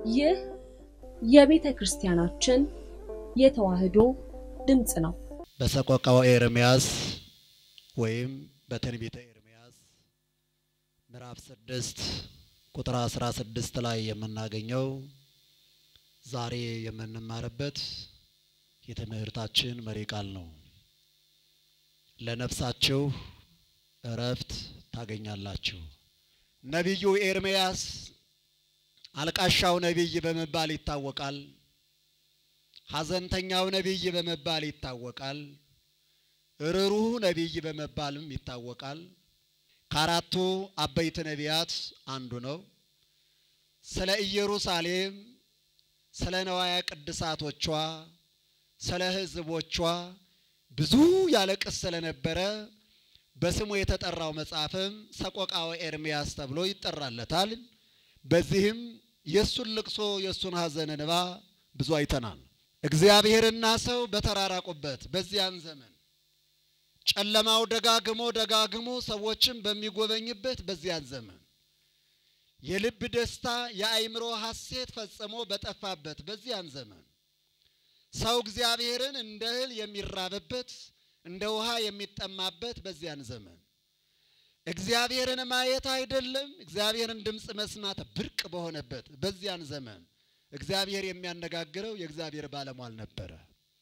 ይህ የቤተ ክርስቲያናችን የተዋሕዶ ድምፅ ነው። በሰቆቃወ ኤርምያስ ወይም በትንቢተ ኤርምያስ ምዕራፍ ስድስት ቁጥር አስራ ስድስት ላይ የምናገኘው ዛሬ የምንማርበት የትምህርታችን መሪ ቃል ነው። ለነፍሳችሁ እረፍት ታገኛላችሁ። ነቢዩ ኤርምያስ አልቃሻው ነቢይ በመባል ይታወቃል። ሐዘንተኛው ነቢይ በመባል ይታወቃል። ርሩህ ነቢይ በመባልም ይታወቃል። ከአራቱ አበይት ነቢያት አንዱ ነው። ስለ ኢየሩሳሌም፣ ስለ ነዋያ ቅድሳቶቿ፣ ስለ ሕዝቦቿ ብዙ ያለቅስ ስለነበረ በስሙ የተጠራው መጽሐፍም ሰቆቃወ ኤርምያስ ተብሎ ይጠራለታል። በዚህም የእሱን ልቅሶ የእሱን ሐዘን እንባ ብዙ አይተናል። እግዚአብሔርና ሰው በተራራቁበት በዚያን ዘመን ጨለማው ደጋግሞ ደጋግሞ ሰዎችን በሚጎበኝበት በዚያን ዘመን የልብ ደስታ የአእምሮ ሐሴት ፈጽሞ በጠፋበት በዚያን ዘመን ሰው እግዚአብሔርን እንደ እህል የሚራብበት እንደ ውሃ የሚጠማበት በዚያን ዘመን እግዚአብሔርን ማየት አይደለም እግዚአብሔርን ድምፅ መስማት ብርቅ በሆነበት በዚያን ዘመን እግዚአብሔር የሚያነጋግረው የእግዚአብሔር ባለሟል ነበረ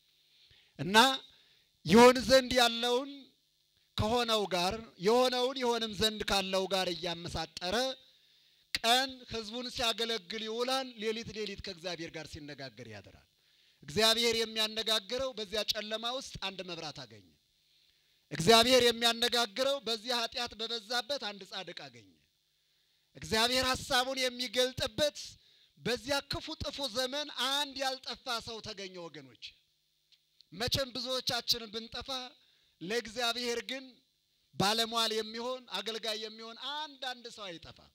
እና ይሆን ዘንድ ያለውን ከሆነው ጋር የሆነውን ይሆንም ዘንድ ካለው ጋር እያመሳጠረ ቀን ሕዝቡን ሲያገለግል ይውላል። ሌሊት ሌሊት ከእግዚአብሔር ጋር ሲነጋገር ያድራል። እግዚአብሔር የሚያነጋግረው በዚያ ጨለማ ውስጥ አንድ መብራት አገኘ። እግዚአብሔር የሚያነጋግረው በዚህ ኃጢአት በበዛበት አንድ ጻድቅ አገኘ። እግዚአብሔር ሐሳቡን የሚገልጥበት በዚያ ክፉ ጥፉ ዘመን አንድ ያልጠፋ ሰው ተገኘ። ወገኖች መቼም ብዙዎቻችንን ብንጠፋ ለእግዚአብሔር ግን ባለሟል የሚሆን አገልጋይ የሚሆን አንድ አንድ ሰው አይጠፋም።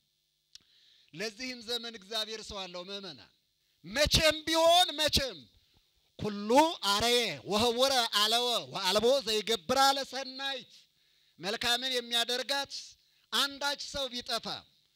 ለዚህም ዘመን እግዚአብሔር ሰው አለው። ምእመናን መቼም ቢሆን መቼም ኩሉ አረየ ወህውረ አለወ ወአልቦ ዘይገብራ ለሰናይት መልካምን የሚያደርጋት አንዳች ሰው ቢጠፋ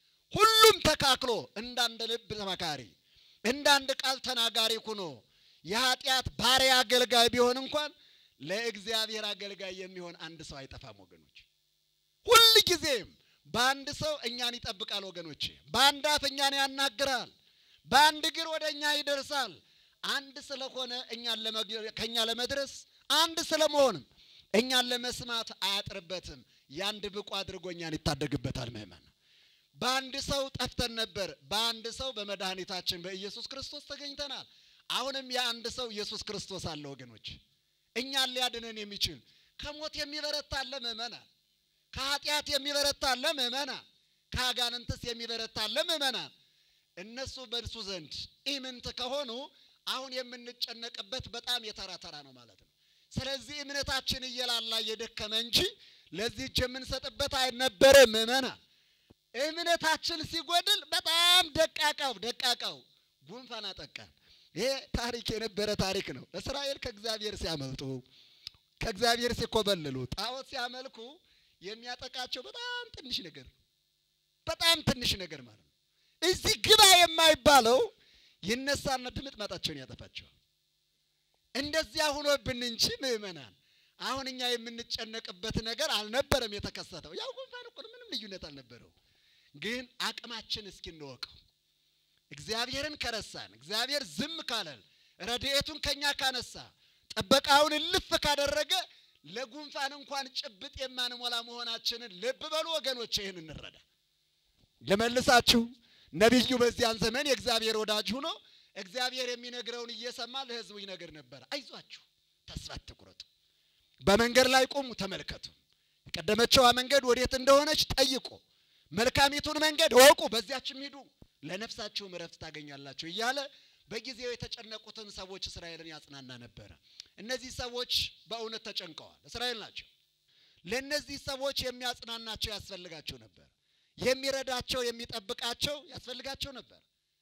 ሁሉም ተካክሎ እንዳንድ ልብ ተመካሪ እንዳንድ ቃል ተናጋሪ ሁኖ የኃጢአት ባሪያ አገልጋይ ቢሆን እንኳን ለእግዚአብሔር አገልጋይ የሚሆን አንድ ሰው አይጠፋም ወገኖች። ሁል ጊዜም በአንድ ሰው እኛን ይጠብቃል ወገኖች። በአንድ አፍ እኛን ያናግራል፣ በአንድ እግር ወደ እኛ ይደርሳል። አንድ ስለሆነ እኛን ከእኛ ለመድረስ አንድ ስለመሆንም እኛን ለመስማት አያጥርበትም። ያንድ ብቁ አድርጎ እኛን ይታደግበታል። ምእመን በአንድ ሰው ጠፍተን ነበር። በአንድ ሰው በመድኃኒታችን በኢየሱስ ክርስቶስ ተገኝተናል። አሁንም የአንድ ሰው ኢየሱስ ክርስቶስ አለ ወገኖች፣ እኛን ሊያድነን የሚችል ከሞት የሚበረታ አለ ምእመናን፣ ከኃጢአት የሚበረታ አለ ምእመናን፣ ከአጋንንትስ የሚበረታ አለ ምእመናን። እነሱ በእርሱ ዘንድ ኢምንት ከሆኑ አሁን የምንጨነቅበት በጣም የተራ ተራ ነው ማለት ነው። ስለዚህ እምነታችን እየላላ እየደከመ እንጂ ለዚህ እጅ የምንሰጥበት አይነበረም ምእመናን። እምነታችን ሲጎድል በጣም ደቃቃው ደቃቃው ጉንፋን አጠቃን። ይሄ ታሪክ የነበረ ታሪክ ነው። እስራኤል ከእግዚአብሔር ሲያመልጡ ከእግዚአብሔር ሲኮበልሉ ጣዖት ሲያመልኩ የሚያጠቃቸው በጣም ትንሽ ነገር በጣም ትንሽ ነገር ማለት ነው። እዚህ ግባ የማይባለው ይነሳና ድምጥማጣቸውን ያጠፋቸዋል። እንደዚያ ሆኖብን እንጂ ምእመናን አሁን እኛ የምንጨነቅበት ነገር አልነበረም የተከሰተው። ያው ጉንፋን እኮ ምንም ልዩነት አልነበረው። ግን አቅማችን እስኪ እንወቀው። እግዚአብሔርን ከረሳን፣ እግዚአብሔር ዝም ካለን፣ ረድኤቱን ከኛ ካነሳ፣ ጥበቃውን እልፍ ካደረገ ለጉንፋን እንኳን ጭብጥ የማንሞላ መሆናችንን ልብ በሉ ወገኖች። ይህን እንረዳ። ልመልሳችሁ። ነቢዩ በዚያን ዘመን የእግዚአብሔር ወዳጅ ሆኖ እግዚአብሔር የሚነግረውን እየሰማ ለሕዝቡ ይነግር ነበር። አይዟችሁ፣ ተስፋ አትቁረጡ፣ በመንገድ ላይ ቁሙ፣ ተመልከቱ፣ የቀደመችዋ መንገድ ወዴት እንደሆነች ጠይቁ፣ መልካሚቱን መንገድ እወቁ፣ በዚያችም ሂዱ ለነፍሳችሁም እረፍት ታገኛላችሁ እያለ በጊዜው የተጨነቁትን ሰዎች እስራኤልን ያጽናና ነበረ። እነዚህ ሰዎች በእውነት ተጨንቀዋል። እስራኤል ናቸው። ለእነዚህ ሰዎች የሚያጽናናቸው ያስፈልጋቸው ነበር። የሚረዳቸው የሚጠብቃቸው ያስፈልጋቸው ነበር።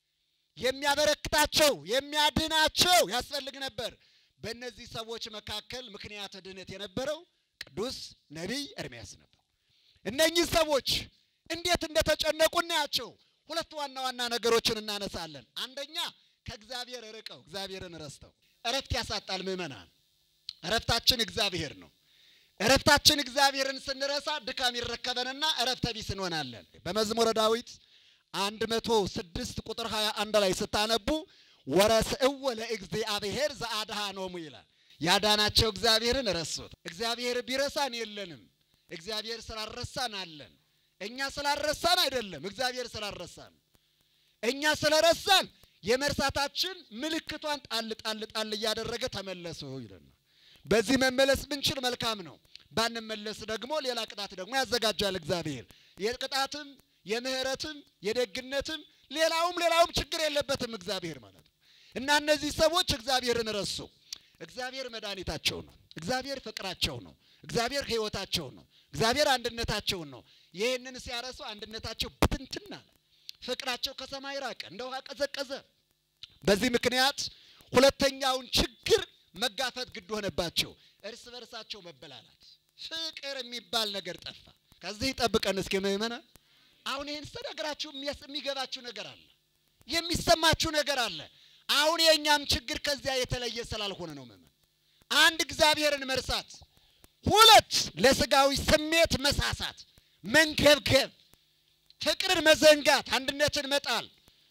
የሚያበረክታቸው የሚያድናቸው ያስፈልግ ነበር። በእነዚህ ሰዎች መካከል ምክንያተ ድህነት የነበረው ቅዱስ ነቢይ ኤርምያስ ነበር። እነኚህ ሰዎች እንዴት እንደተጨነቁ እናያቸው። ሁለት ዋና ዋና ነገሮችን እናነሳለን። አንደኛ ከእግዚአብሔር ርቀው እግዚአብሔርን ረስተው እረፍት ያሳጣል ምዕመናን። እረፍታችን እግዚአብሔር ነው። እረፍታችን እግዚአብሔርን ስንረሳ ድካም ይረከበንና እረፍተ ቢስ እንሆናለን። በመዝሙረ ዳዊት አንድ መቶ ስድስት ቁጥር ሀያ አንድ ላይ ስታነቡ ወረስእዎ ለእግዚአብሔር ዘአድኀኖሙ ይላል። ያዳናቸው እግዚአብሔርን ረሱት። እግዚአብሔር ቢረሳን የለንም። እግዚአብሔር ስላልረሳን አለን። እኛ ስላልረሳን አይደለም፣ እግዚአብሔር ስላልረሳን። እኛ ስለረሳን የመርሳታችን ምልክቷን ጣል ጣል ጣል እያደረገ ተመለሱ ይለናል። በዚህ መመለስ ብንችል መልካም ነው። ባንመለስ ደግሞ ሌላ ቅጣት ደግሞ ያዘጋጃል እግዚአብሔር። የቅጣትም የምህረትም የደግነትም ሌላውም ሌላውም ችግር የለበትም እግዚአብሔር ማለት ነው። እና እነዚህ ሰዎች እግዚአብሔርን ረሱ። እግዚአብሔር መድኃኒታቸው ነው። እግዚአብሔር ፍቅራቸው ነው። እግዚአብሔር ሕይወታቸው ነው። እግዚአብሔር አንድነታቸውን ነው። ይህንን ሲያረሱ አንድነታቸው ብትንትን አለ። ፍቅራቸው ከሰማይ ራቀ፣ እንደ ውሃ ቀዘቀዘ። በዚህ ምክንያት ሁለተኛውን ችግር መጋፈጥ ግድ ሆነባቸው። እርስ በርሳቸው መበላላት፣ ፍቅር የሚባል ነገር ጠፋ። ከዚህ ጠብቀን እስኪ ምእመናን፣ አሁን ይህን ስነግራችሁ የሚገባችሁ ነገር አለ፣ የሚሰማችሁ ነገር አለ። አሁን የእኛም ችግር ከዚያ የተለየ ስላልሆነ ነው ምእመን። አንድ እግዚአብሔርን መርሳት፣ ሁለት ለስጋዊ ስሜት መሳሳት፣ መንገብገብ፣ ፍቅርን መዘንጋት፣ አንድነትን መጣል፣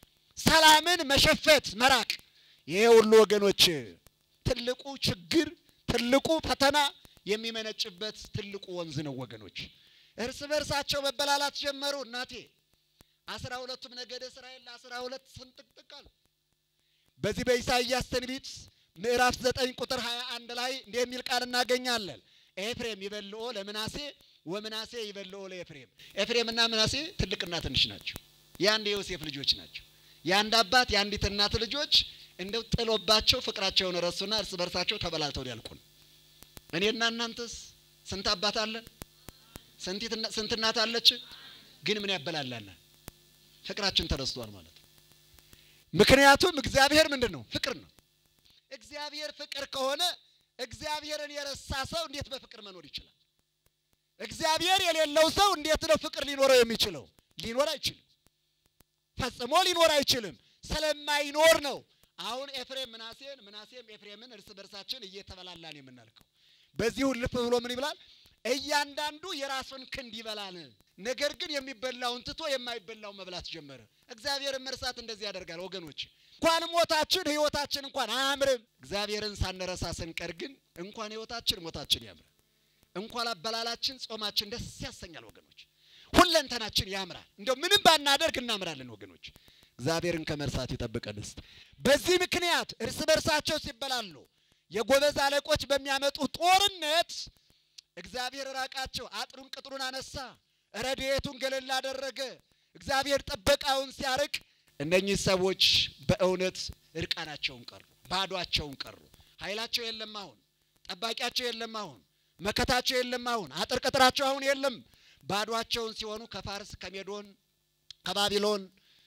ሰላምን መሸፈት፣ መራቅ። ይሄ ሁሉ ወገኖች ትልቁ ችግር ትልቁ ፈተና የሚመነጭበት ትልቁ ወንዝ ነው ወገኖች። እርስ በርሳቸው መበላላት ጀመሩ። እናቴ አስራ ሁለቱም ነገደ እስራኤል ለአስራ ሁለት ስንጥቅጥቅ አሉ። በዚህ በኢሳይያስ ትንቢት ምዕራፍ ዘጠኝ ቁጥር ሀያ አንድ ላይ እንዲህ የሚል ቃል እናገኛለን። ኤፍሬም ይበልኦ ለምናሴ ወምናሴ ይበልኦ ለኤፍሬም። ኤፍሬምና ምናሴ ትልቅና ትንሽ ናቸው። የአንድ የዮሴፍ ልጆች ናቸው። የአንድ አባት የአንዲት እናት ልጆች እንደው ጥሎባቸው ፍቅራቸውን ረሱና እርስ በርሳቸው ተበላልተው ሊያልቁ ነው። እኔና እናንተስ ስንት አባት አለን? ስንት እናት አለች? ግን ምን ያበላላናል? ፍቅራችን ተረስቷል ማለት ነው። ምክንያቱም እግዚአብሔር ምንድን ነው? ፍቅር ነው። እግዚአብሔር ፍቅር ከሆነ እግዚአብሔርን የረሳ ሰው እንዴት በፍቅር መኖር ይችላል? እግዚአብሔር የሌለው ሰው እንዴት ነው ፍቅር ሊኖረው የሚችለው? ሊኖር አይችልም። ፈጽሞ ሊኖር አይችልም። ስለማይኖር ነው አሁን ኤፍሬም ምናሴን ምናሴም ኤፍሬምን እርስ በርሳችን እየተበላላን የምናልከው። በዚሁ ልፍ ብሎ ምን ይብላል? እያንዳንዱ የራሱን ክንድ ይበላል። ነገር ግን የሚበላውን ትቶ የማይበላው መብላት ጀመረ። እግዚአብሔርን መርሳት እንደዚህ ያደርጋል ወገኖች። እንኳን ሞታችን ህይወታችን እንኳን አያምርም። እግዚአብሔርን ሳንረሳ ስንቀር ግን እንኳን ህይወታችን ሞታችን ያምራል። እንኳን አበላላችን ጾማችን ደስ ያሰኛል ወገኖች። ሁለንተናችን ያምራል። እንደው ምንም ባናደርግ እናምራለን ወገኖች። እግዚአብሔርን ከመርሳት ይጠብቀን። እስቲ በዚህ ምክንያት እርስ በርሳቸው ሲበላሉ የጎበዝ አለቆች በሚያመጡ ጦርነት እግዚአብሔር ራቃቸው። አጥሩን ቅጥሩን አነሳ፣ ረድኤቱን ገለል አደረገ። እግዚአብሔር ጥበቃውን ሲያርቅ እነኚህ ሰዎች በእውነት እርቃናቸውን ቀሩ፣ ባዷቸውን ቀሩ። ኃይላቸው የለም አሁን፣ ጠባቂያቸው የለም አሁን፣ መከታቸው የለም አሁን፣ አጥር ቅጥራቸው አሁን የለም። ባዷቸውን ሲሆኑ ከፋርስ ከሜዶን ከባቢሎን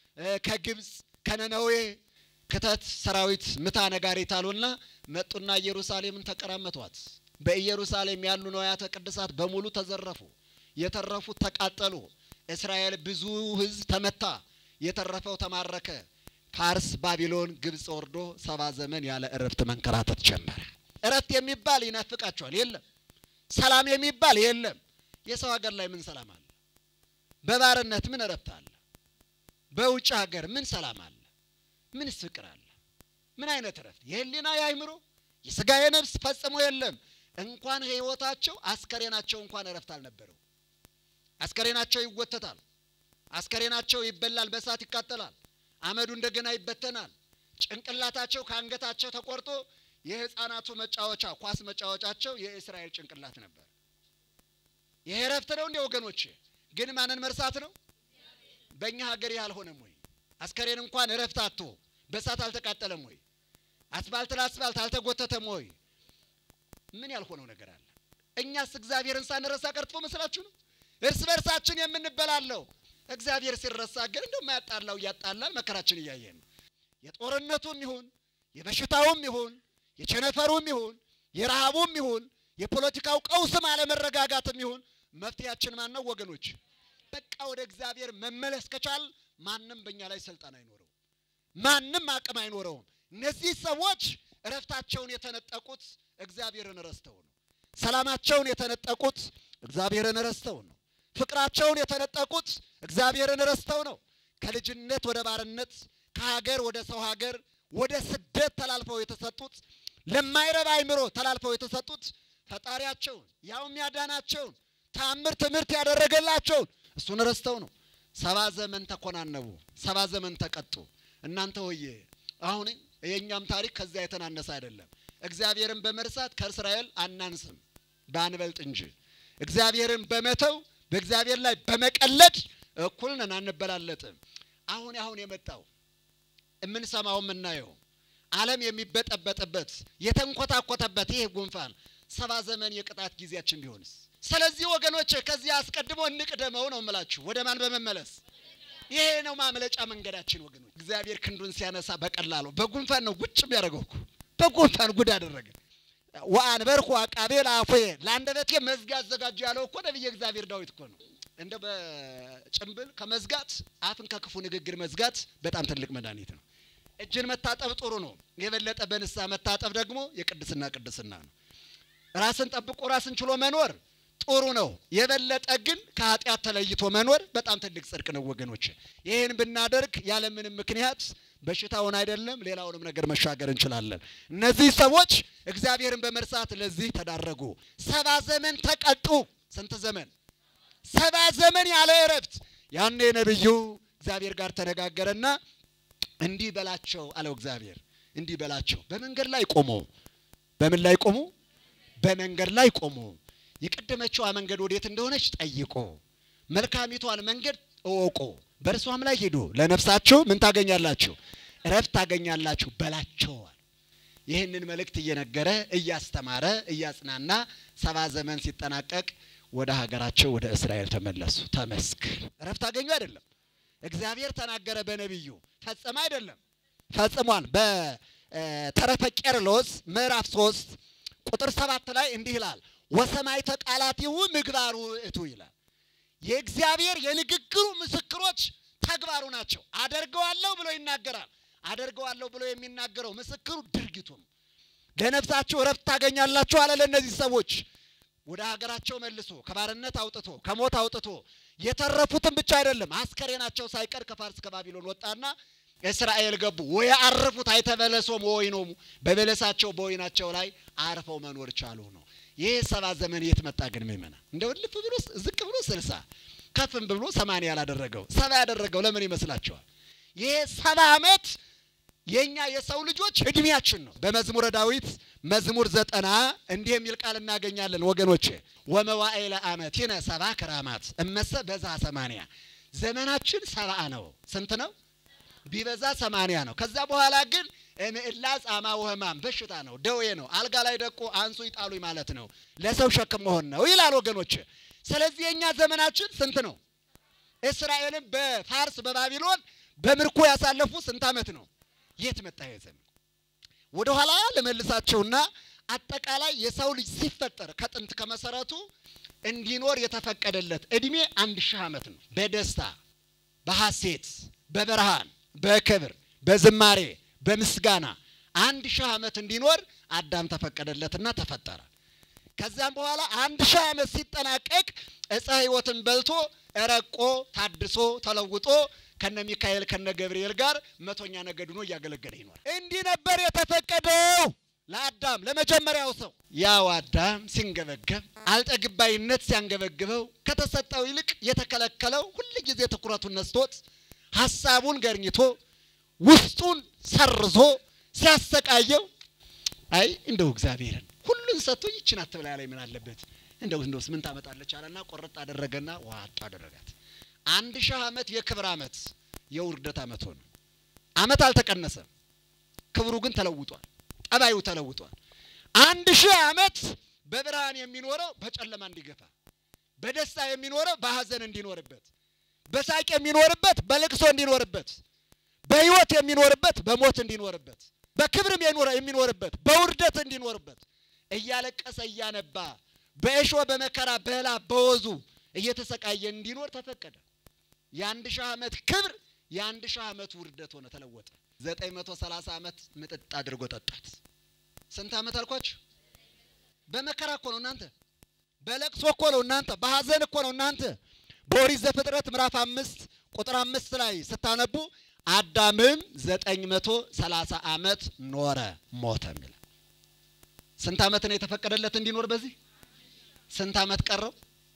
ከግብፅ ከነነዌ ክተት ሰራዊት ምታ ነጋሪት አሉና መጡና ኢየሩሳሌምን ተቀራመቷት። በኢየሩሳሌም ያሉ ንዋያተ ቅድሳት በሙሉ ተዘረፉ። የተረፉት ተቃጠሉ። እስራኤል ብዙ ሕዝብ ተመታ፣ የተረፈው ተማረከ። ፋርስ፣ ባቢሎን፣ ግብፅ ወርዶ ሰባ ዘመን ያለ እረፍት መንከራተት ጀመረ። እረፍት የሚባል ይናፍቃቸዋል፣ የለም። ሰላም የሚባል የለም። የሰው ሀገር ላይ ምን ሰላም አለ? በባርነት ምን እረፍት አለ? በውጭ ሀገር ምን ሰላም አለ? ምንስ ፍቅር አለ? ምን አይነት እረፍት? የህሊና የአይምሮ የስጋ የነፍስ ፈጽሞ የለም። እንኳን ህይወታቸው አስከሬናቸው እንኳን እረፍት አልነበረው። አስከሬናቸው ይወተታል። አስከሬናቸው ይበላል፣ በእሳት ይቃጠላል። አመዱ እንደገና ይበተናል። ጭንቅላታቸው ከአንገታቸው ተቆርጦ የህፃናቱ መጫወቻ ኳስ መጫወቻቸው የእስራኤል ጭንቅላት ነበር። ይሄ እረፍት ነው እንዴ ወገኖቼ? ግን ማንን መርሳት ነው? በእኛ ሀገር ይህ አልሆነም ወይ? አስከሬን እንኳን እረፍት አጥቶ በእሳት አልተቃጠለም ወይ? አስፋልት ለአስፋልት አልተጎተተም ወይ? ምን ያልሆነው ነገር አለ? እኛስ እግዚአብሔርን ሳንረሳ ቀርቶ መስላችሁ ነው? እርስ በርሳችን የምንበላለው እግዚአብሔር ሲረሳ ግን እንደው የማያጣላው እያጣላል መከራችን እያየን ነው። የጦርነቱም ይሁን የበሽታውም ይሁን የቸነፈሩም ይሁን የረሃቡም ይሁን የፖለቲካው ቀውስም አለመረጋጋትም ይሁን መፍትሄያችን ማን ነው ወገኖች? በቃ ወደ እግዚአብሔር መመለስ ከቻል ማንም በእኛ ላይ ስልጣን አይኖረውም። ማንም አቅም አይኖረውም። እነዚህ ሰዎች እረፍታቸውን የተነጠቁት እግዚአብሔርን ረስተው ነው። ሰላማቸውን የተነጠቁት እግዚአብሔርን ረስተው ነው። ፍቅራቸውን የተነጠቁት እግዚአብሔርን ረስተው ነው። ከልጅነት ወደ ባርነት፣ ከሀገር ወደ ሰው ሀገር፣ ወደ ስደት ተላልፈው የተሰጡት ለማይረባ አይምሮ ተላልፈው የተሰጡት ፈጣሪያቸውን ያውም ያዳናቸውን ተአምር ትምህርት ያደረገላቸውን እሱን ረስተው ነው። ሰባ ዘመን ተኮናነቡ፣ ሰባ ዘመን ተቀጡ። እናንተ ሆዬ አሁን የእኛም ታሪክ ከዚያ የተናነሰ አይደለም። እግዚአብሔርን በመርሳት ከእስራኤል አናንስም ባንበልጥ እንጂ እግዚአብሔርን በመተው በእግዚአብሔር ላይ በመቀለድ እኩል ነን፣ አንበላለጥም። አሁን አሁን የመጣው የምንሰማው የምናየው ዓለም የሚበጠበጥበት የተንኮታኮተበት ይህ ጉንፋን ሰባ ዘመን የቅጣት ጊዜያችን ቢሆንስ? ስለዚህ ወገኖች ከዚህ አስቀድሞ እንቅደመው ነው የምላችሁ፣ ወደ ማን በመመለስ ይሄ ነው ማምለጫ መንገዳችን ወገኖች። እግዚአብሔር ክንዱን ሲያነሳ በቀላሉ በጉንፋን ነው ጉጭ የሚያደርገው እኮ በጉንፋን ጉድ አደረገ። ወአንበርኩ አቃቤ ለአፉየ ለአንደበቴ መዝጊያ አዘጋጁ ያለው እኮ ነቢየ እግዚአብሔር ዳዊት እኮ ነው። እንደ በጭንብል ከመዝጋት አፍን ከክፉ ንግግር መዝጋት በጣም ትልቅ መድኃኒት ነው። እጅን መታጠብ ጥሩ ነው። የበለጠ በንስሐ መታጠብ ደግሞ የቅድስና ቅድስና ነው። ራስን ጠብቆ ራስን ችሎ መኖር ጥሩ ነው። የበለጠ ግን ከኃጢአት ተለይቶ መኖር በጣም ትልቅ ጽድቅ ነው ወገኖች። ይህን ብናደርግ ያለምንም ምክንያት በሽታውን አይደለም ሌላውንም ነገር መሻገር እንችላለን። እነዚህ ሰዎች እግዚአብሔርን በመርሳት ለዚህ ተዳረጉ። ሰባ ዘመን ተቀጡ። ስንት ዘመን? ሰባ ዘመን ያለ እረፍት። ያኔ ነቢዩ እግዚአብሔር ጋር ተነጋገረና እንዲህ በላቸው አለው እግዚአብሔር። እንዲህ በላቸው በመንገድ ላይ ቆሙ። በምን ላይ ቆሙ? በመንገድ ላይ ቆሙ። የቀደመችዋ መንገድ ወዴት እንደሆነች ጠይቆ መልካሚቷን መንገድ እወቁ፣ በእርሷም ላይ ሂዱ፣ ለነፍሳችሁ ምን ታገኛላችሁ? እረፍት ታገኛላችሁ በላቸዋል። ይህንን መልእክት እየነገረ እያስተማረ እያጽናና ሰባ ዘመን ሲጠናቀቅ ወደ ሀገራቸው ወደ እስራኤል ተመለሱ። ተመስገን። እረፍት አገኙ አይደለም፣ እግዚአብሔር ተናገረ በነቢዩ ፈጸመ አይደለም፣ ፈጽሟል። በተረፈ ቄርሎስ ምዕራፍ ሶስት ቁጥር ሰባት ላይ እንዲህ ይላል ወሰማዕተ ቃላቲሁ ምግባሩ ውእቱ ይላል። የእግዚአብሔር የንግግሩ ምስክሮች ተግባሩ ናቸው። አደርገዋለሁ ብሎ ይናገራል። አደርገዋለሁ ብሎ የሚናገረው ምስክሩ ድርጊቱ ነው። ለነፍሳችሁ እረፍት ታገኛላችሁ አለ ለእነዚህ ሰዎች። ወደ ሀገራቸው መልሶ ከባርነት አውጥቶ ከሞት አውጥቶ የተረፉትን ብቻ አይደለም አስከሬናቸው ሳይቀር ከፋርስ ከባቢሎን ወጣና እስራኤል ገቡ። ወይ አረፉት አይተበለሶም ወይኖሙ በበለሳቸው በወይናቸው ላይ አርፈው መኖር ቻሉ ነው። ይህ ሰባ ዘመን የት መጣ ግን ምእመና? እንደው ልፍ ብሎ ዝቅ ብሎ ስልሳ ከፍም ብሎ ሰማንያ ያላደረገው ሰባ ያደረገው ለምን ይመስላችኋል? ይሄ ሰባ ዓመት የእኛ የሰው ልጆች እድሜያችን ነው። በመዝሙረ ዳዊት መዝሙር ዘጠና እንዲህ የሚል ቃል እናገኛለን ወገኖቼ ወመዋዕለ ዓመቲነ ሰባ ክራማት እመሰ በዛ ሰማንያ ዘመናችን ሰባ ነው። ስንት ነው? ቢበዛ ሰማንያ ነው። ከዛ በኋላ ግን እምዕላ ጻማ ወህማም በሽታ ነው፣ ደዌ ነው። አልጋ ላይ ደቆ አንሱ ይጣሉኝ ማለት ነው። ለሰው ሸክም መሆን ነው ይላል ወገኖች። ስለዚህ የእኛ ዘመናችን ስንት ነው? እስራኤልን በፋርስ በባቢሎን በምርኮ ያሳለፉ ስንት ዓመት ነው? የት መጣ ይሄ ዘመን? ወደ ኋላ ለመልሳቸውና አጠቃላይ የሰው ልጅ ሲፈጠር ከጥንት ከመሰረቱ እንዲኖር የተፈቀደለት እድሜ አንድ ሺህ ዓመት ነው። በደስታ በሐሴት በብርሃን በክብር በዝማሬ በምስጋና አንድ ሺህ ዓመት እንዲኖር አዳም ተፈቀደለትና ተፈጠረ። ከዚያም በኋላ አንድ ሺህ ዓመት ሲጠናቀቅ ዕፀ ሕይወትን በልቶ ረቆ ታድሶ ተለውጦ ከነ ሚካኤል ከነ ገብርኤል ጋር መቶኛ ነገድ ሆኖ እያገለገለ ይኖር። እንዲህ ነበር የተፈቀደው ለአዳም ለመጀመሪያው ሰው። ያው አዳም ሲንገበገብ አልጠግባይነት ሲያንገበግበው ከተሰጠው ይልቅ የተከለከለው ሁል ጊዜ ትኩረቱን ነስቶት ሀሳቡን ገርኝቶ ውስጡን ሰርዞ ሲያሰቃየው አይ እንደው እግዚአብሔርን ሁሉን ሰጥቶ ይችን አትብላ ላይ ምን አለበት እንደው እንደውስ ምን ታመጣለች አለና ቆረጥ አደረገና ዋጥ አደረጋት። አንድ ሺህ ዓመት የክብር ዓመት የውርደት ዓመት ሆነ። ዓመት አልተቀነሰም፣ ክብሩ ግን ተለውጧል፣ ጠባዩ ተለውጧል። አንድ ሺህ ዓመት በብርሃን የሚኖረው በጨለማ እንዲገፋ፣ በደስታ የሚኖረው በሐዘን እንዲኖርበት፣ በሳቅ የሚኖርበት በልቅሶ እንዲኖርበት በሕይወት የሚኖርበት በሞት እንዲኖርበት በክብርም የሚኖርበት በውርደት እንዲኖርበት እያለቀሰ እያነባ በእሾህ በመከራ በላ በወዙ እየተሰቃየ እንዲኖር ተፈቀደ። የአንድ ሺህ ዓመት ክብር የአንድ ሺህ ዓመት ውርደት ሆነ ተለወጠ። ዘጠኝ መቶ ሰላሳ ዓመት ምጥጥ አድርጎ ጠጣት። ስንት ዓመት አልኳችሁ? በመከራ እኮ ነው እናንተ፣ በለቅሶ እኮ ነው እናንተ፣ በሐዘን እኮ ነው እናንተ። በኦሪት ዘፍጥረት ምዕራፍ አምስት ቁጥር አምስት ላይ ስታነቡ አዳምም ዘጠኝ መቶ ሰላሳ ዓመት ኖረ ሞተ የሚል ስንት ዓመት ነው የተፈቀደለት እንዲኖር? በዚህ ስንት ዓመት ቀረው?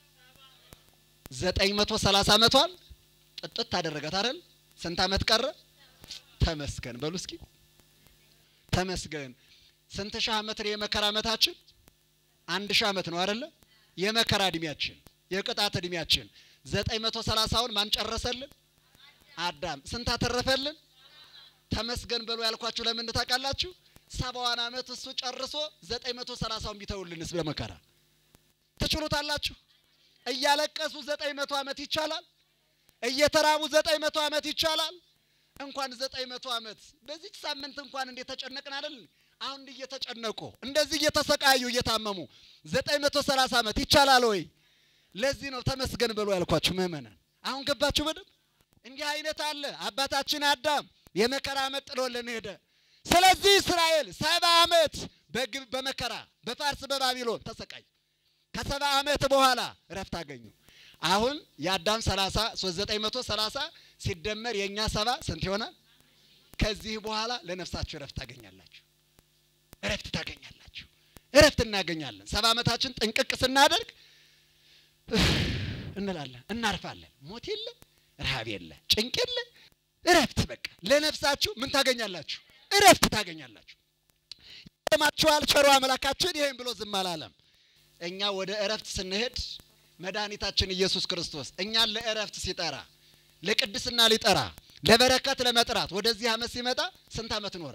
ዘጠኝ መቶ ሰላሳ ዓመቷን ጥጥት ታደረጋት አይደል? ስንት ዓመት ቀረ? ተመስገን በሉ እስኪ ተመስገን። ስንት ሺህ ዓመት ነው የመከራ ዓመታችን? አንድ ሺህ ዓመት ነው አይደለ? የመከራ እድሜያችን የቅጣት እድሜያችን ዘጠኝ መቶ ሰላሳውን ማን ጨረሰልን? አዳም። ስንት አተረፈልን? ተመስገን በሉ ያልኳችሁ ለምን ታውቃላችሁ? ሰባዋን ዓመት እሱ ጨርሶ ዘጠኝ መቶ ሰላሳውን ቢተውልንስ በመከራ ትችሉታላችሁ? እያለቀሱ ዘጠኝ መቶ ዓመት ይቻላል? እየተራቡ ዘጠኝ መቶ ዓመት ይቻላል? እንኳን ዘጠኝ መቶ ዓመት በዚች ሳምንት እንኳን እንዴት ተጨነቅን አይደል? አሁን እየተጨነቁ እንደዚህ እየተሰቃዩ እየታመሙ ዘጠኝ መቶ ሰላሳ ዓመት ይቻላል ወይ? ለዚህ ነው ተመስገን በሉ ያልኳችሁ ምእመናን። አሁን ገባችሁ በደንብ። እንዲህ አይነት አለ። አባታችን አዳም የመከራ ዓመት ጥሎልን ሄደ። ስለዚህ እስራኤል ሰባ ዓመት በግብ በመከራ በፋርስ በባቢሎን ተሰቃይ ከሰባ ዓመት በኋላ እረፍት አገኙ። አሁን የአዳም 30 3930 ሲደመር የኛ ሰባ ስንት ይሆናል? ከዚህ በኋላ ለነፍሳችሁ እረፍት ታገኛላችሁ። እረፍት ታገኛላችሁ። እረፍት እናገኛለን። ሰባ ዓመታችን ጥንቅቅ ስናደርግ እንላለን፣ እናርፋለን። ሞት የለ፣ ረሃብ የለ፣ ጭንቅ የለ፣ እረፍት በቃ ለነፍሳችሁ ምን ታገኛላችሁ? እረፍት ታገኛላችሁ። ይሰማችኋል። ቸሩ አምላካችን ይሄን ብሎ ዝም አላለም። እኛ ወደ እረፍት ስንሄድ መድኃኒታችን ኢየሱስ ክርስቶስ እኛን ለእረፍት ሲጠራ ለቅድስና ሊጠራ ለበረከት ለመጥራት ወደዚህ ዓመት ሲመጣ ስንት ዓመት ኖረ?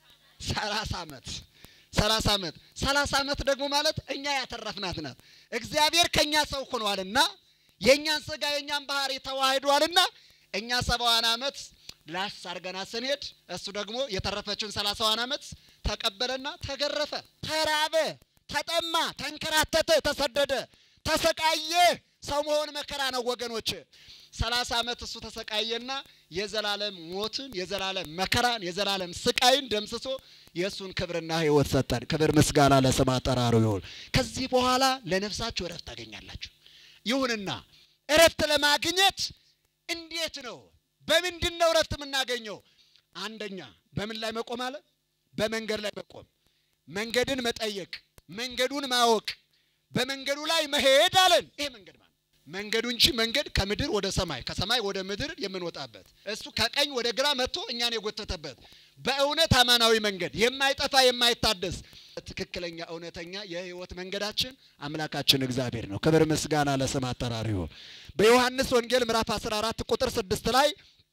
ሰላሳ ዓመት ሰላሳ ዓመት ሰላሳ ዓመት ደግሞ ማለት እኛ ያተረፍናት ናት። እግዚአብሔር ከእኛ ሰው ሆኗልና የእኛን ስጋ የእኛን ባህሪ ተዋህዷልና እኛ ሰባዋን ዓመት ላስ አርገና ስንሄድ እሱ ደግሞ የተረፈችውን ሰላሳዋን ዓመት ተቀበለና ተገረፈ፣ ተራበ፣ ተጠማ፣ ተንከራተተ፣ ተሰደደ፣ ተሰቃየ። ሰው መሆን መከራ ነው ወገኖች። ሰላሳ ዓመት እሱ ተሰቃየና የዘላለም ሞትን የዘላለም መከራን የዘላለም ስቃይን ደምስሶ የእሱን ክብርና ሕይወት ሰጠን። ክብር ምስጋና ለስም አጠራሩ ይሁን። ከዚህ በኋላ ለነፍሳችሁ እረፍት ታገኛላችሁ። ይሁንና እረፍት ለማግኘት እንዴት ነው? በምንድን ነው እረፍት የምናገኘው? አንደኛ በምን ላይ መቆም አለ? በመንገድ ላይ መቆም፣ መንገድን መጠየቅ፣ መንገዱን ማወቅ፣ በመንገዱ ላይ መሄድ አለን። ይሄ መንገድ ማለት መንገዱ እንጂ መንገድ ከምድር ወደ ሰማይ ከሰማይ ወደ ምድር የምንወጣበት እሱ ከቀኝ ወደ ግራ መጥቶ እኛን የጎተተበት በእውነት አማናዊ መንገድ የማይጠፋ የማይታደስ ትክክለኛ እውነተኛ የህይወት መንገዳችን አምላካችን እግዚአብሔር ነው። ክብር ምስጋና ለስም አጠራሩ ይሁን። በዮሐንስ ወንጌል ምዕራፍ 14 ቁጥር 6 ላይ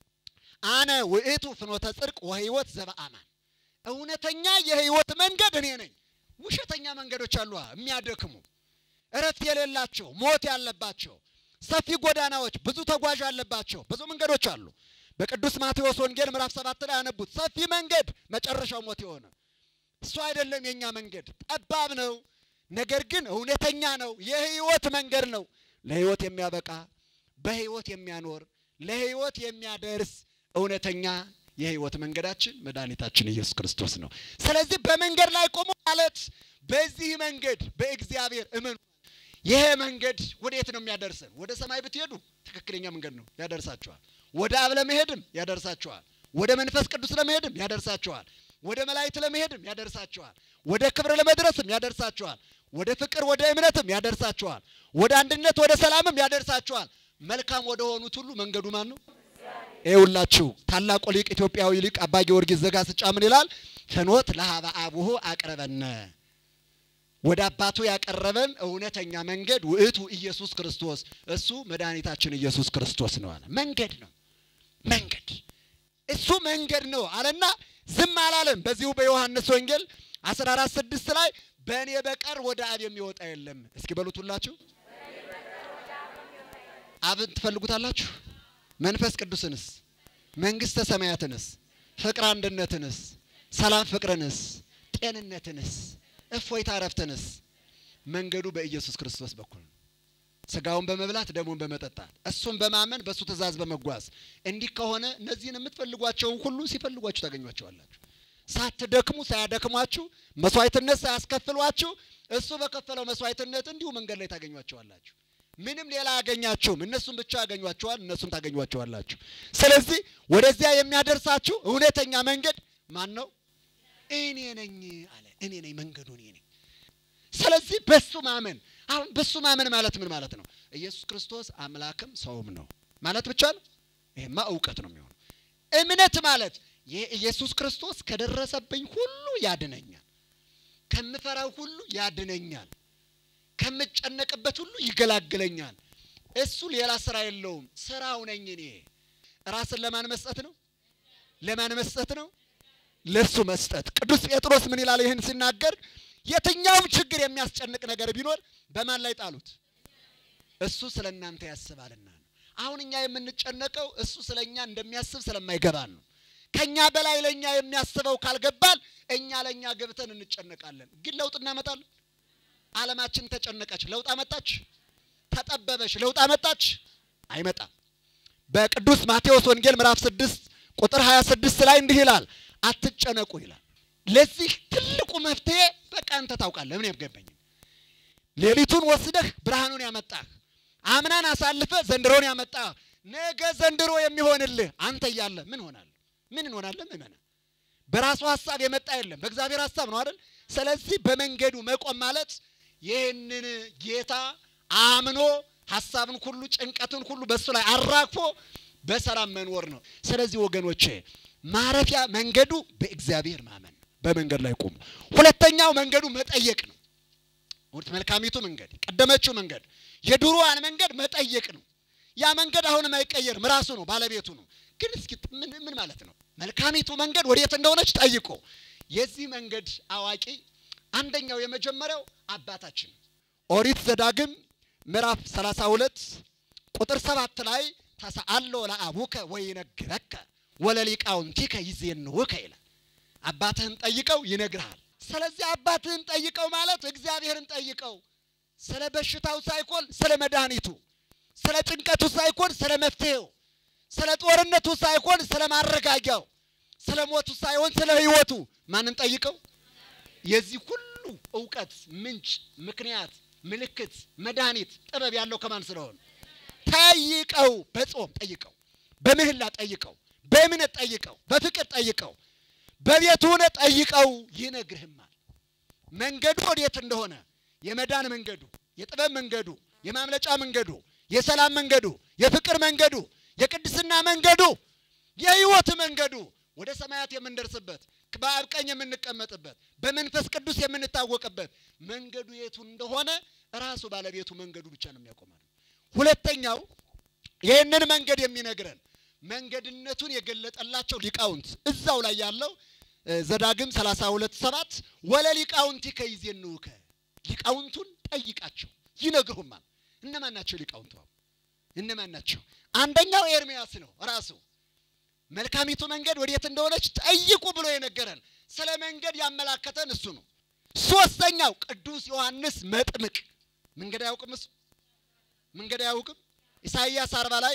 አነ ውእቱ ፍኖተ ጽድቅ ወህይወት ዘበአማን እውነተኛ የህይወት መንገድ እኔ ነኝ። ውሸተኛ መንገዶች አሉ፣ የሚያደክሙ እረፍት የሌላቸው ሞት ያለባቸው ሰፊ ጎዳናዎች፣ ብዙ ተጓዥ ያለባቸው ብዙ መንገዶች አሉ። በቅዱስ ማቴዎስ ወንጌል ምዕራፍ ሰባት ላይ ያነቡት ሰፊ መንገድ መጨረሻው ሞት የሆነ እሱ አይደለም የኛ መንገድ፣ ጠባብ ነው፣ ነገር ግን እውነተኛ ነው። የህይወት መንገድ ነው፣ ለህይወት የሚያበቃ በህይወት የሚያኖር ለህይወት የሚያደርስ እውነተኛ የህይወት መንገዳችን መድኃኒታችን ኢየሱስ ክርስቶስ ነው። ስለዚህ በመንገድ ላይ ቆሙ ማለት በዚህ መንገድ በእግዚአብሔር እመኑ። ይሄ መንገድ ወዴት ነው የሚያደርሰን? ወደ ሰማይ ብትሄዱ ትክክለኛ መንገድ ነው፣ ያደርሳችኋል። ወደ አብ ለመሄድም ያደርሳችኋል። ወደ መንፈስ ቅዱስ ለመሄድም ያደርሳችኋል። ወደ መላእክት ለመሄድም ያደርሳችኋል። ወደ ክብር ለመድረስም ያደርሳችኋል። ወደ ፍቅር፣ ወደ እምነትም ያደርሳችኋል። ወደ አንድነት፣ ወደ ሰላምም ያደርሳችኋል። መልካም ወደ ሆኑት ሁሉ መንገዱ ማን ነው? ይኸውላችሁ ታላቁ ሊቅ ኢትዮጵያዊ ሊቅ አባ ጊዮርጊስ ዘጋስጫ ምን ይላል? ፍኖት ለሀበ አቡሁ አቅረበነ ወደ አባቱ ያቀረበን እውነተኛ መንገድ ውእቱ ኢየሱስ ክርስቶስ እሱ መድኃኒታችን ኢየሱስ ክርስቶስ ነው አለ። መንገድ ነው መንገድ እሱ መንገድ ነው አለና ዝም አላለም። በዚሁ በዮሐንስ ወንጌል 14 ስድስት ላይ በእኔ በቀር ወደ አብ የሚወጣ የለም። እስኪ በሉት ሁላችሁ አብን ትፈልጉታላችሁ? መንፈስ ቅዱስንስ? መንግስተ ሰማያትንስ? ፍቅር አንድነትንስ? ሰላም ፍቅርንስ? ጤንነትንስ? እፎይታ እረፍትንስ? መንገዱ በኢየሱስ ክርስቶስ በኩል ነው። ስጋውን በመብላት ደሙን በመጠጣት እሱን በማመን በእሱ ትእዛዝ በመጓዝ እንዲህ ከሆነ እነዚህን የምትፈልጓቸውን ሁሉ ሲፈልጓችሁ ታገኟቸዋላችሁ። ሳትደክሙ ሳያደክሟችሁ መስዋዕትነት ሳያስከፍሏችሁ እሱ በከፈለው መስዋዕትነት እንዲሁ መንገድ ላይ ታገኟቸዋላችሁ። ምንም ሌላ አያገኛችሁም። እነሱን ብቻ ያገኟቸዋል፣ እነሱን ታገኟቸዋላችሁ። ስለዚህ ወደዚያ የሚያደርሳችሁ እውነተኛ መንገድ ማን ነው? እኔ ነኝ አለ። እኔ ነኝ መንገዱ፣ እኔ ነኝ። ስለዚህ በሱ ማመን አሁን በሱ ማመን ማለት ምን ማለት ነው? ኢየሱስ ክርስቶስ አምላክም ሰውም ነው ማለት ብቻ ነው? ይሄማ እውቀት ነው የሚሆነው። እምነት ማለት ይህ ኢየሱስ ክርስቶስ ከደረሰብኝ ሁሉ ያድነኛል፣ ከምፈራው ሁሉ ያድነኛል፣ ከምጨነቅበት ሁሉ ይገላግለኛል። እሱ ሌላ ስራ የለውም፣ ስራው ነኝ እኔ። ራስን ለማን መስጠት ነው? ለማን መስጠት ነው? ለሱ መስጠት። ቅዱስ ጴጥሮስ ምን ይላል ይህን ሲናገር የትኛውም ችግር የሚያስጨንቅ ነገር ቢኖር በማን ላይ ጣሉት? እሱ ስለ እናንተ ያስባልና ነው። አሁን እኛ የምንጨነቀው እሱ ስለ እኛ እንደሚያስብ ስለማይገባን ነው። ከእኛ በላይ ለእኛ የሚያስበው ካልገባል እኛ ለእኛ ገብተን እንጨነቃለን። ግን ለውጥ እናመጣለን? ዓለማችን ተጨነቀች፣ ለውጥ አመጣች? ተጠበበች፣ ለውጥ አመጣች? አይመጣም። በቅዱስ ማቴዎስ ወንጌል ምዕራፍ ስድስት ቁጥር 26 ላይ እንዲህ ይላል፣ አትጨነቁ ይላል። ለዚህ ትልቁ መፍትሄ በቃ አንተ ታውቃለህ። ምን ያገባኝ ሌሊቱን ወስደህ ብርሃኑን ያመጣህ አምናን አሳልፈ ዘንድሮን ያመጣህ ነገ ዘንድሮ የሚሆንልህ አንተ እያለ ምን ሆናለህ? ምን እንሆናለን? ምመና በራሱ ሀሳብ የመጣ የለም፣ በእግዚአብሔር ሀሳብ ነው አይደል? ስለዚህ በመንገዱ መቆም ማለት ይህንን ጌታ አምኖ ሀሳብን ሁሉ ጭንቀትን ሁሉ በእሱ ላይ አራግፎ በሰላም መኖር ነው። ስለዚህ ወገኖቼ ማረፊያ መንገዱ በእግዚአብሔር ማመን ነው። በመንገድ ላይ ቆሙ። ሁለተኛው መንገዱ መጠየቅ ነው። እውነት መልካሚቱ መንገድ ቀደመችው መንገድ የድሮዋን መንገድ መጠየቅ ነው። ያ መንገድ አሁንም አይቀየርም፣ ራሱ ነው፣ ባለቤቱ ነው። ግን እስኪ ምን ምን ማለት ነው? መልካሚቱ መንገድ ወዴት እንደሆነች ጠይቆ የዚህ መንገድ አዋቂ አንደኛው የመጀመሪያው አባታችን ኦሪት ዘዳግም ምዕራፍ 32 ቁጥር ሰባት ላይ ተሰአሎ ለአቡከ ወይነግረከ ወለሊቃውንቲከ ይዜንውከ ይላል። አባትህን ጠይቀው ይነግርሃል። ስለዚህ አባትህን ጠይቀው ማለት እግዚአብሔርን ጠይቀው ስለ በሽታው ሳይሆን ስለ መድኃኒቱ፣ ስለ ጭንቀቱ ሳይሆን ስለ መፍትሄው፣ ስለ ጦርነቱ ሳይሆን ስለ ማረጋጊያው፣ ስለ ሞቱ ሳይሆን ስለ ሕይወቱ ማንን ጠይቀው? የዚህ ሁሉ እውቀት ምንጭ፣ ምክንያት፣ ምልክት፣ መድኃኒት፣ ጥበብ ያለው ከማን ስለሆነ ጠይቀው። በጾም ጠይቀው፣ በምህላ ጠይቀው፣ በእምነት ጠይቀው፣ በፍቅር ጠይቀው፣ በቤቱ ሆነ ጠይቀው ይነግርህማል። መንገዱ ወዴት እንደሆነ የመዳን መንገዱ፣ የጥበብ መንገዱ፣ የማምለጫ መንገዱ፣ የሰላም መንገዱ፣ የፍቅር መንገዱ፣ የቅድስና መንገዱ፣ የህይወት መንገዱ ወደ ሰማያት የምንደርስበት በአብ ቀኝ የምንቀመጥበት በመንፈስ ቅዱስ የምንታወቅበት መንገዱ የቱ እንደሆነ ራሱ ባለቤቱ መንገዱ ብቻ ነው የሚያቆማል። ሁለተኛው ይህንን መንገድ የሚነግረን መንገድነቱን የገለጠላቸው ሊቃውንት እዛው ላይ ያለው ዘዳግም 32 ሰባት ወለ ሊቃውንቲ ከይዜንውከ ሊቃውንቱን ጠይቃቸው ይነግሩማል። እነማን ናቸው ሊቃውንቱ? እነማን ናቸው? አንደኛው ኤርሚያስ ነው ራሱ መልካሚቱ መንገድ ወዴት እንደሆነች ጠይቁ ብሎ የነገረን ስለ መንገድ ያመላከተን እሱ ነው። ሶስተኛው ቅዱስ ዮሐንስ መጥምቅ መንገድ አያውቅም። እሱ መንገድ አያውቅም። ኢሳይያስ አርባ ላይ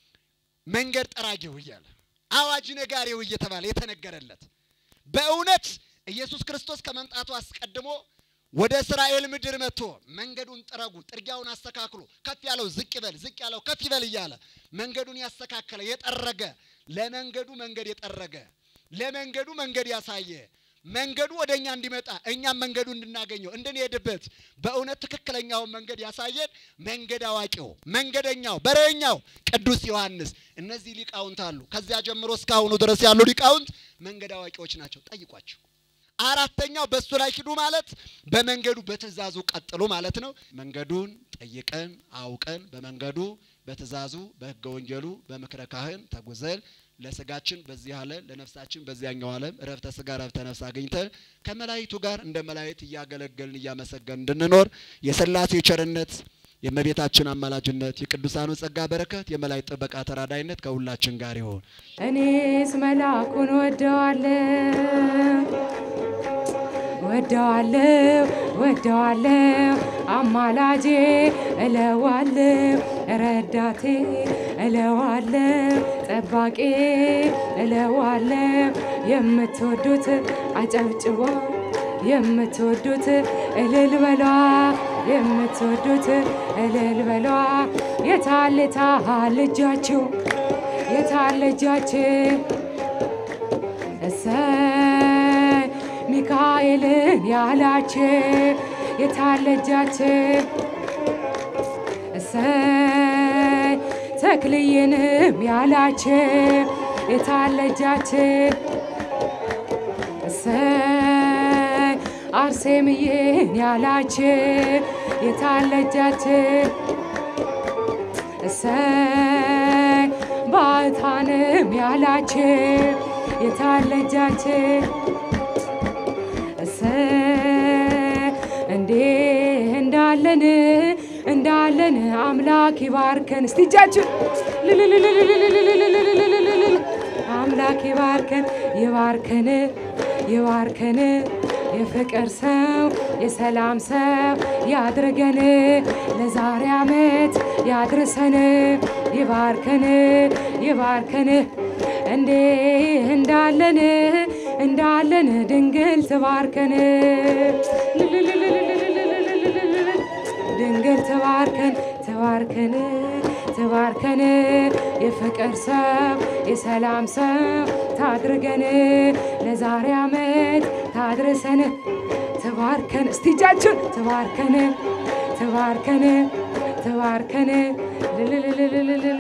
መንገድ ጠራጊው እያለ አዋጅ ነጋሪው እየተባለ የተነገረለት በእውነት ኢየሱስ ክርስቶስ ከመምጣቱ አስቀድሞ ወደ እስራኤል ምድር መጥቶ መንገዱን ጥረጉ፣ ጥርጊያውን አስተካክሉ፣ ከፍ ያለው ዝቅ ይበል፣ ዝቅ ያለው ከፍ ይበል እያለ መንገዱን ያስተካከለ የጠረገ ለመንገዱ መንገድ የጠረገ ለመንገዱ መንገድ ያሳየ መንገዱ ወደ እኛ እንዲመጣ እኛም መንገዱ እንድናገኘው እንድንሄድበት በእውነት ትክክለኛውን መንገድ ያሳየን መንገድ አዋቂው መንገደኛው በረኛው ቅዱስ ዮሐንስ። እነዚህ ሊቃውንት አሉ። ከዚያ ጀምሮ እስካሁኑ ድረስ ያሉ ሊቃውንት መንገድ አዋቂዎች ናቸው። ጠይቋቸው። አራተኛው በእሱ ላይ ሂዱ ማለት በመንገዱ በትእዛዙ ቀጥሉ ማለት ነው። መንገዱን ጠይቀን አውቀን በመንገዱ በትእዛዙ በሕገ ወንጌሉ በምክረ ካህን ተጉዘን ለስጋችን በዚህ ዓለም ለነፍሳችን በዚያኛው ዓለም እረፍተ ስጋ እረፍተ ነፍስ አግኝተን ከመላእክቱ ጋር እንደ መላእክት እያገለገልን እያመሰገን እንድንኖር የሥላሴ ቸርነት የእመቤታችን አማላጅነት የቅዱሳኑ ጸጋ በረከት የመላእክት ጥበቃ ተራዳይነት ከሁላችን ጋር ይሆን። እኔስ መልአኩን ወደዋለሁ ወደዋለው ወደዋለው አማላጄ እለዋለው ረዳቴ እለዋለው ጠባቄ እለዋለው የምትወዱት አጨብጭቦ የምትወዱት እልል በሏ የምትወዱት እልል በሏ የታለ የታለ እጃችሁ የታለ እጃችሁ እሰይ ሚካኤልን ያላችሁ የታለ እጃችሁ እሰይ ተክልዬንም ያላችሁ የታለ እጃችሁ እሰይ አርሴምዬን ያላችሁ የታለ እጃችሁ እሰይ ባዕታንም ያላችሁ የታለ እጃችሁ እሰይ እንዴ እንዳለን እንዳለን አምላክ ይባርከን። እስቲ እጃችሁ ልልልልልልልልልልልልልልል አምላክ ይባርከን ይባርከን ይባርከን የፍቅር ሰው የሰላም ሰው ያድርገን ለዛሬ ዓመት ያድርሰን ይባርከን ይባርከን እንዴ እንዳለን እንዳለን ድንግል ትባርከን ድንግል ትባርከን ትባርከን ትባርከን የፍቅር ሰው የሰላም ሰው ታድርገን ለዛሬ ዓመት ታድርሰን ትባርከን እስቲ እጃችሁን ትባርከን ትባርከን ትባርከን ልልልልልልል